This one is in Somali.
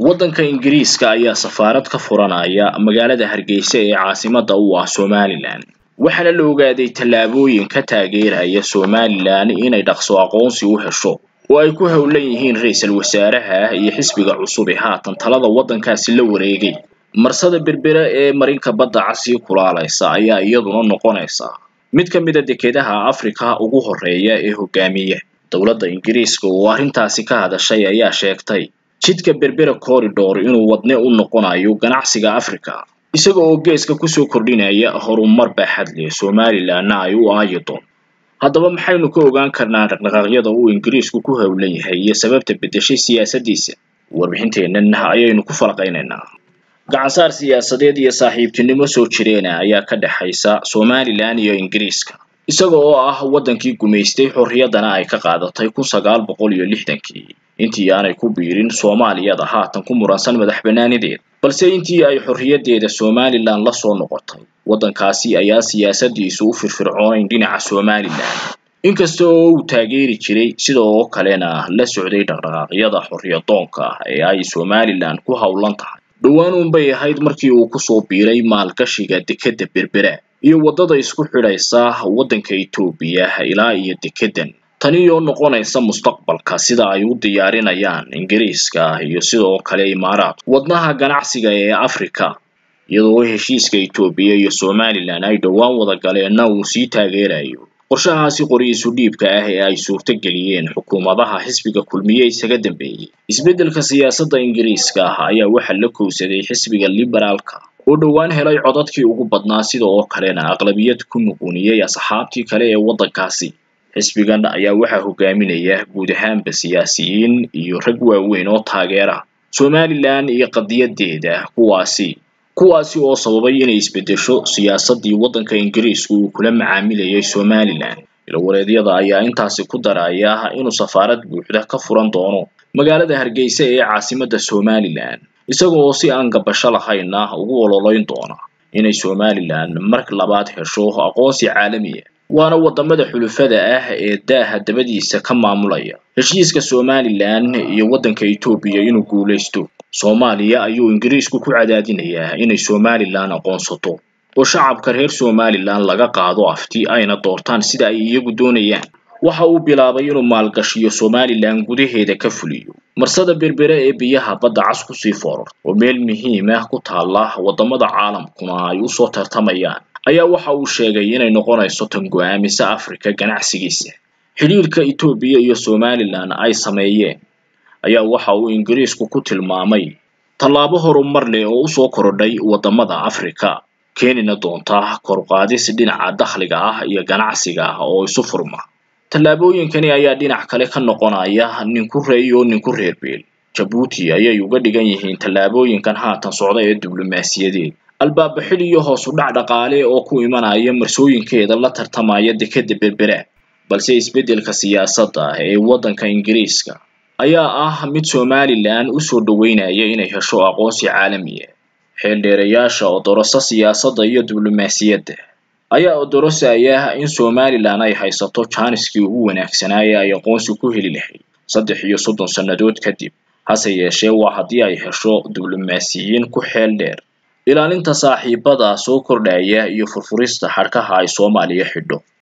waddanka ingiriiska ayaa safaarad ka furanaya magaalada hargeysa ee caasimadda u ah somalilan waxaana la ogaaday tallaabooyin ka taageeraya somalilan inay dhaqso aqoonsi u hesho oo ay ku howlan yihiin ra-iisul wasaaraha iyo xisbiga cusub ee haatan talada waddankaasi la wareegay marsada berbera ee marinka badda casii kulaalaysa ayaa iyaduna noqonaysa mid ka mid a dekedaha afrika ugu horreeya ee hogaamiya dowladda ingiriiska oo arrintaasi ka hadashay ayaa sheegtay jidka berbera corridor inuu wadne u noqonayo ganacsiga africa isaga oo geeska kusoo kordhinaya horumar baaxad leh somalilanna ay u aayi doon haddaba maxaynu ka ogaan karnaa dhaqdhaqaaqyada uu ingiriisku ku howlan yahay iyo sababta beddeshay siyaasaddiisa warbixinteennan ayaynu ku falaqaynaynaa gacansaar siyaasadeed iyo saaxiibtinimo soo jireena ayaa ka dhexaysa somalilan iyo ingiriiska isaga oo ah waddankii gumaystay xorriyaddana ay ka qaadatay kun sagaal boqol iyo lixdankii intii aanay ku biirin soomaaliyada haatan ku muransan madax bannaanideeda balse intii ay xorriyaddeeda somalilan la soo noqotay waddankaasi ayaa siyaasaddiisu u firfircoonayn dhinaca somalilan inkasta oo uu taageeri jiray sida oo kalena la socday dhaqdhaqaaqyada xorriyadoonka ah ee ay somalilan ku howlan tahay dhowaan uunbay ahayd markii uu kusoo biiray maalgashiga dekedda berbera iyo waddada isku xidhaysa waddanka etoobiya ilaa iyo dekeddan tani oo noqonaysa mustaqbalka sida ay u diyaarinayaan ingiriiska iyo sidoo kale imaaraadku wadnaha ganacsiga ee africa iyadoo heshiiska etoobiya iyo somalilan ay dhowaan wada galeenna uu sii taageerayo qorshahaasi qori-isu dhiibka ah ee ay suurto geliyeen xukuumadaha xisbiga kulmiye isaga dambeeyey isbeddelka siyaasadda ingiriiska ah ayaa waxaa la kowsaday xisbiga liberaalka oo dhowaan helay codadkii ugu badnaa sida oo kalena aqlabiyad ku muquuniyey asxaabtii kale ee waddankaasi xisbigan ayaa waxaa hogaaminaya guud ahaanba siyaasiyiin iyo rag waaweyn oo taageera somalilan iyo qadiyadeeda kuwaasi kuwaasi oo sababay inay isbeddesho siyaasaddii waddanka ingiriisku uu kula macaamilayay somalilan ilawareedyada ayaa intaasi ku daraya inuu safaarad buuxda ka furan doono magaalada hargeysa ee caasimadda somalilan isaga oo si aan gabasho lahayna ugu ololayn doona inay somalilan mar labaad hesho aqoonsi caalamiya waana waddamada xulufada ah ee daaha dabadiisa ka maamulaya heshiiska somalilan iyo waddanka etoobiya inuu guulaysto soomaaliya ayuu ingiriisku ku cadaadinayaa inay somalilan aqoonsato oo shacabka reer somalilan laga qaado afti ayna doortaan sida ay iyagu doonayaan waxa uu bilaabay inuu maalgashiyo somalilan gudaheeda ka fuliyo marsada berbere ee biyaha badda cas kusii fooror oo meel muhiim ah ku taalla waddamada caalamkuna ay usoo tartamayaan ayaa waxa uu sheegay inay noqonayso tan go-aamisa africa ganacsigiisa xidhiirka etoobiya iyo somalilan ay sameeyeen ayaa waxa uu ingiriisku ku tilmaamay tallaabo horumar leh oo usoo korodhay waddamada africa keenina doonta korqaadis dhinaca dakhliga ah iyo ganacsiga ah oo isu furma tallaabooyinkani ayaa dhinac kale ka noqonaya ninku reey oo ninku reer beel jabuuti ayay uga dhigan yihiin tallaabooyinkan haatan socda ee diblomaasiyadeed albaaba xil iyo hoos u dhac dhaqaale oo ku imanaya marsooyinkeeda la tartamaya dekedda berbera balse isbeddelka siyaasadda ee waddanka ingiriiska ayaa ah mid somalilan usoo dhoweynaya inay hesho aqoonsi caalamiya xeeldheerayaasha odorosa siyaasadda iyo diblomaasiyadda ayaa odorosaya in somalilan ay haysato jaaniskii ugu wanaagsanaa ee ay aqoonsi ku heli lahayd saddex iyo soddon sannadood kadib hase yeeshee waa haddii ay hesho diblomaasiyiin ku xeel dheer ilaalinta saaxiibada soo kordhaya iyo furfurista xadhkaha ay soomaaliya xidho